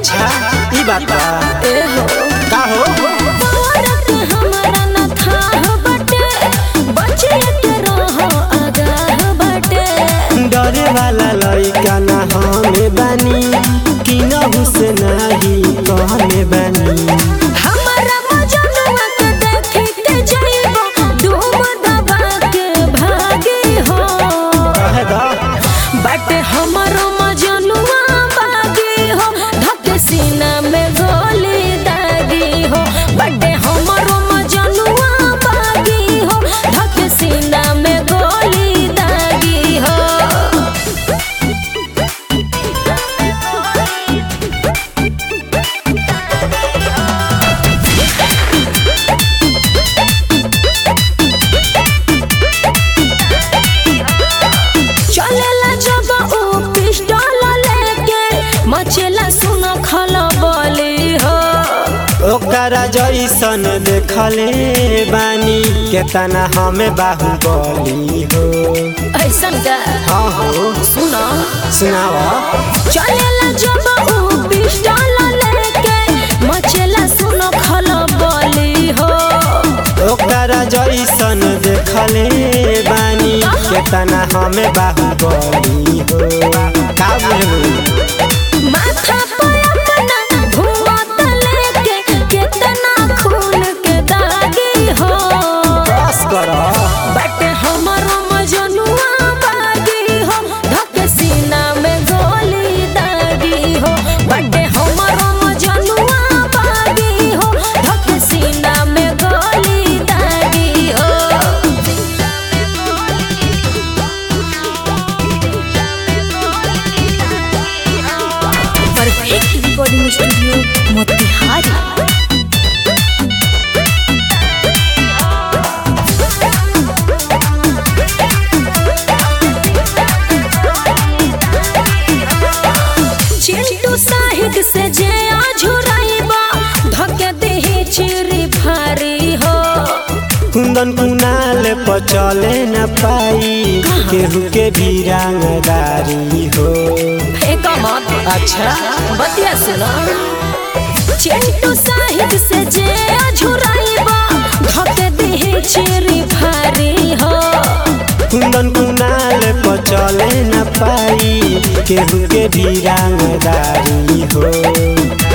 अच्छा ई बात बा ए हो का हो औरत हमरा न थाह बटे बचे के रहो आगाह बटे डरे वाला लइका ना हमें बानी कि नहु से नाही कहने बानी हमरा मजनुआ के देखी के जइबो डूब दबा के भागी हो कहे दा बटे हमरो मजनुआ बागी हो धके सीना में गोली दागी हो बटे हमरो मजनुआ बागी हो धके सीना में गोली दागी हो चलेला जब ऊ पिस्टल लेके मचेला सुन खलबली हो ओकरा जैसन देखले बानी केतना हमें बाहुबली हो ऐसन का हाँ हो सुन सुनावा चलेला जब ऊ पिस्टल लेके मचेला सुन खलबली हो ओकरा जैसन देखले बानी केतना हमें बाहुबली हो का बुझलू माथा पे अपना घूमत लेके केतना खून के दागी हो बस कर बट हमरो मजनुआ बागी हो धक सीना में गोली दागी हो बट हमरो मजनुआ बागी हो धक सीना में गोली दागी हो perfect recording studio Motihari Chintu Sahid से जे आझुराइबा धके देही चिरी भारी हो कुंदन कुनाल पर चले न पाई केहू के भी रंगदारी हो एक मत अच्छा बतिया सुनो चिंटू साहिद से जे आझुराइबा धके देही चिरी भारी हो कुंदन कुनाल पर चले न पाई केहू के भी रंगदारी हो